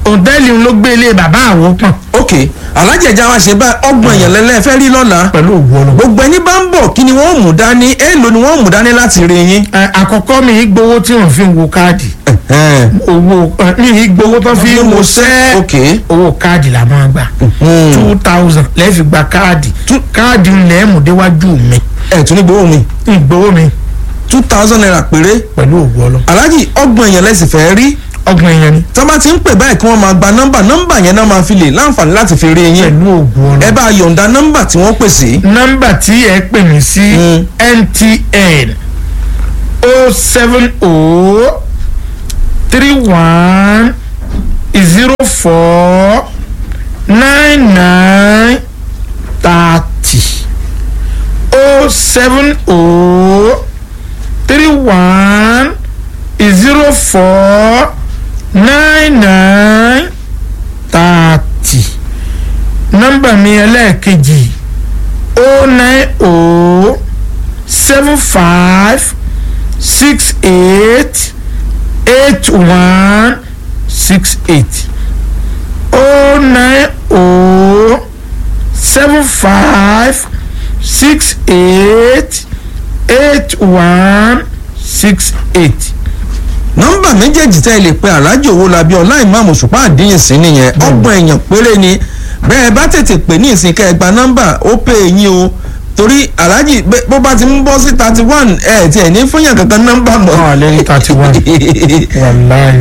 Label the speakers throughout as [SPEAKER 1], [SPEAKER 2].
[SPEAKER 1] òǹtẹ́ẹ̀lì ló gbé ilé bàbá àwọn pọ̀n
[SPEAKER 2] ok alájẹjà wa ṣe báyìí ọgbọ̀n èèyàn lẹ́lẹ́ fẹ́ rí lọ́la
[SPEAKER 1] pẹ̀lú òwú ọlọ́.
[SPEAKER 2] gbogbo ẹni bá ń bọ̀ kí ni wọ́n mú dání èèlò ni wọ́n mú dání láti rí yín.
[SPEAKER 1] ẹ àkọ́kọ́ mi ì gbowó tí wọ́n fi ń wo káàdì
[SPEAKER 2] Ẹ̀hẹ́n.
[SPEAKER 1] owó ẹ, mi ì gbowó tó fi ń wo sẹ́
[SPEAKER 2] ok
[SPEAKER 1] owó káàdì la máa gbà
[SPEAKER 2] Mhm.
[SPEAKER 1] two thousand lẹ́ẹ̀ fi gba káàdì káàdì ńlẹ̀ mú déwájú mi
[SPEAKER 2] ẹ̀ tún ní gbowó mi
[SPEAKER 1] ìgbowó mi
[SPEAKER 2] two thousand naira péré
[SPEAKER 1] pẹ̀lú òwú ọlọ́.
[SPEAKER 2] alájì ọgbọ̀n èèyàn lẹ́sìn fẹ́ rí
[SPEAKER 1] ọgbọ̀n èèyàn ni
[SPEAKER 2] tọ́ bá ti ń pè báyìí kí wọ́n máa gba nọ́mbà nọ́mbà yẹn náà máa fi lè láǹfààní láti fi rí yín
[SPEAKER 1] pẹ̀lú òwú ọlọ́.
[SPEAKER 2] ẹ bá yọ̀ǹda nọ́mbà tí wọ́n pè sí.
[SPEAKER 1] nọ́mbà tí ẹ pè mí sí
[SPEAKER 2] Mm.
[SPEAKER 1] mtn o seven o three one zero four nine nine thirty o seven o three one zero four nine nine thirty nọ́mbà mi ẹlẹ́ẹ̀kejì o nine o seven five six eight eight one six eight o nine o seven five six eight eight one six eight.
[SPEAKER 2] nọ́mbà méjèèjì tẹ́ ẹ lè pe aláàjì owó labí ọlá ìmáàmù ṣùpá àdínyìn sí nìyẹn ọgbọ̀n èèyàn péré ni bẹ́ẹ̀ bá tètè pè ní ìsìn kẹ́ ẹ gba nọ́mbà ó pè é yín o torí aláàjì bẹ́- bó bá ti ń bọ́ sí thirty one ẹ̀ tí ẹ̀ ní fúnyàn kankan nọ́mbà mọ́.
[SPEAKER 1] Ọ̀, lẹ́yìn 31. wàláì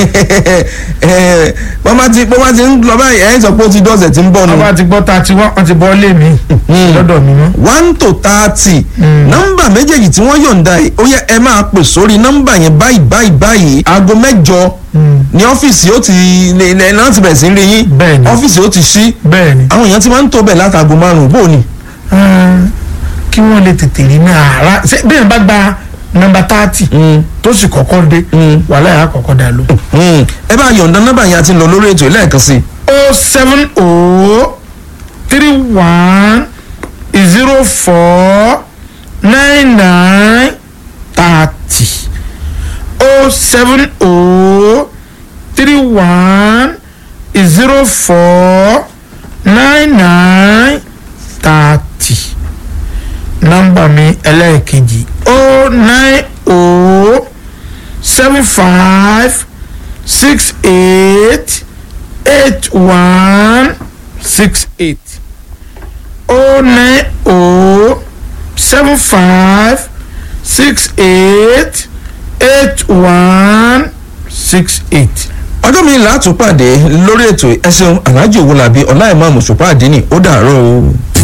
[SPEAKER 2] ẹ bó bá ti bó bá ti ń lọ báyìí ẹ̀ ń sọ pé ó ti dọ́sẹ̀ tí ń bọ̀ nù.
[SPEAKER 1] wọ́n bá ti gbọ́ ta ti wọ́n wọ́n ti bọ́ lé mi lọ́dọ̀ mi mọ́.
[SPEAKER 2] one to thirty
[SPEAKER 1] Mm.
[SPEAKER 2] nọ́mbà méjèèjì tí wọ́n yọ̀ǹda yìí ó yẹ ẹ máa pè sórí nọ́mbà yẹn báyìí báyìí báyìí aago mẹ́jọ ní ọ́fíìsì ó ti lè lè láti bẹ̀rẹ̀ sí rí yín
[SPEAKER 1] Bẹ́ẹ̀ni.
[SPEAKER 2] ọ́fíìsì ó ti ṣí
[SPEAKER 1] bẹ́ẹ̀ ni
[SPEAKER 2] àwọn èèyàn ti máa ń tó bẹ̀ látàgò márùn-ún bó ni.
[SPEAKER 1] Ah, kí wọ́n lè tètè rí ní àárá ṣé bí yẹn bá gba nọ́mbà tààtì tó sì kọ́kọ́ dé
[SPEAKER 2] Mm.
[SPEAKER 1] wàhálà yà á kọ́kọ́ dà ló.
[SPEAKER 2] Mm. ẹ bá yọ̀ǹda nọ́mbà yẹn àti lọ lórí ètò lẹ́ẹ̀kan sí i.
[SPEAKER 1] o seven o three one zero four nine nine thirty o seven o three one zero four nine nine thirty nọ́mbà mi ẹlẹ́ẹ̀kejì o nine o seven five six eight eight one six eight oh nine oh seven five six eight eight one six eight.
[SPEAKER 2] ọjọ́ mi là á tún pàdé lórí ètò ẹ ṣeun aláàjì owó làbí ọlá ìmáàmù ṣùpá àdínì ó dàárọ̀ o.